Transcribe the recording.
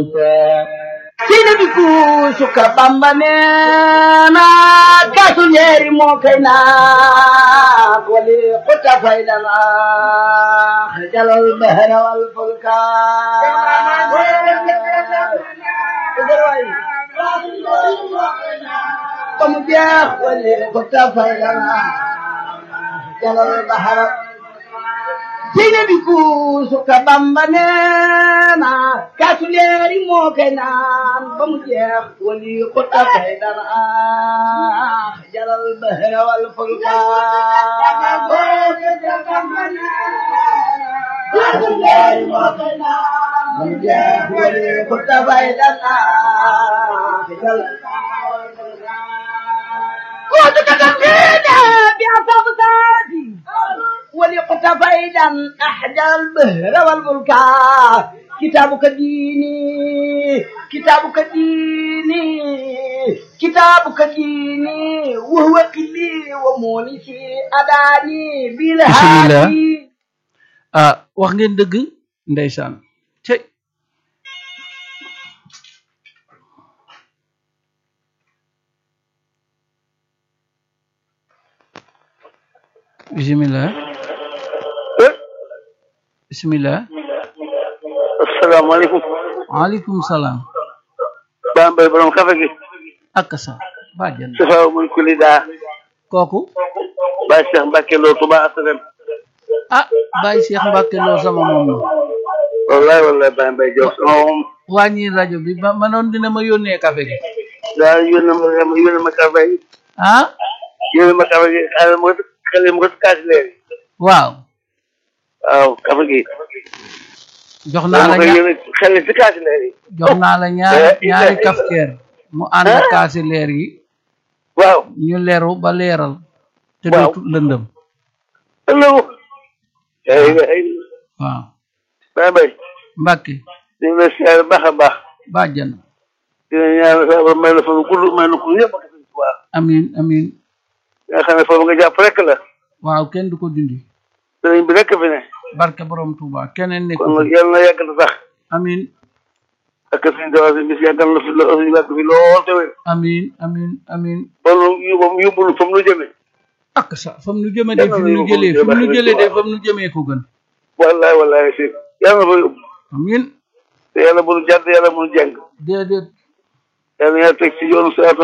sina bi kuusu ka bamba neena kaasu ñeeri moo kay naa wali xuta faydana jalal bahra wal fulka ba mu jeex wali xuta faydana jalal bahra sina bi kuusu ka bamba neena kaasu leeri moo kay naan ba mu jeex wali xuta fay dara jalal bahra wal fulka kaasu leeri moo kay naan ba mu jeex wali xuta fay dara jalal كنت كتبتينا بأصاب ذاتي ولقت فيدا أحدى البهر والملكا كتابك ديني كتابك ديني كتابك ديني وهو قلي ومونسي أداني بالهادي ah wax ngeen dëgg ndeysaan cey bismillah bismillah asalaamaaleykum waaleykum salaam Bambey borom kafe gi ak sa bàjjan safa mun kuli daa kooku Baye Cheikh Mbacke Lo Touba Asalem ah Baye Cheikh Mbacke loo sama moom la wallahi wallahi Bambey Diop sama moom wàññi rajo bi ba manoon dina ma yónnee café gi daa yónne ma yónne ma kafe gi ah yónne ma kafe gi xale ma xale ma kaasi leer waaw waaw kafe gi jox naa la ma koy ña yónne xale si kaasi leer yi jox naa la ñaari ñaari kafkeer mu ànd ak kaasi leer yi waaw ñu leeru ba leeral te Waaw. dootul lëndëm allo ay ay waaw Bambey Mbacke ñu ngi lay siyaare baax a baax bàjjan dina ñaan sa ba may la fa gudd may la ko yëpp ak sëñ Tuubaa amin amin nga xam ne foofu nga jàpp rek la waaw kenn du ko dindi sëriñ bi rek fi ne barke borom Touba keneen nekk kon nag fi yàlla na yàgg na sax amin ak sëñ Tuubaa si bis yàggal na fi lo yàgg fi lool te wér amin amin amin ba nu yóbbu yóbbulu fa mu nu jëmee ak sa fam nu jëme de Yàlla fi na mu nu yóbbu jëlee fi mu nu yóbbu jëlee de Touba. fam nu jëmee ko gën wallaay wallaay si yàlla na fa yóbbu amin te yàlla bu nu jàdd yàlla bu nu jàng déedéet yàlla na yàlla teg ci yoonu siraatal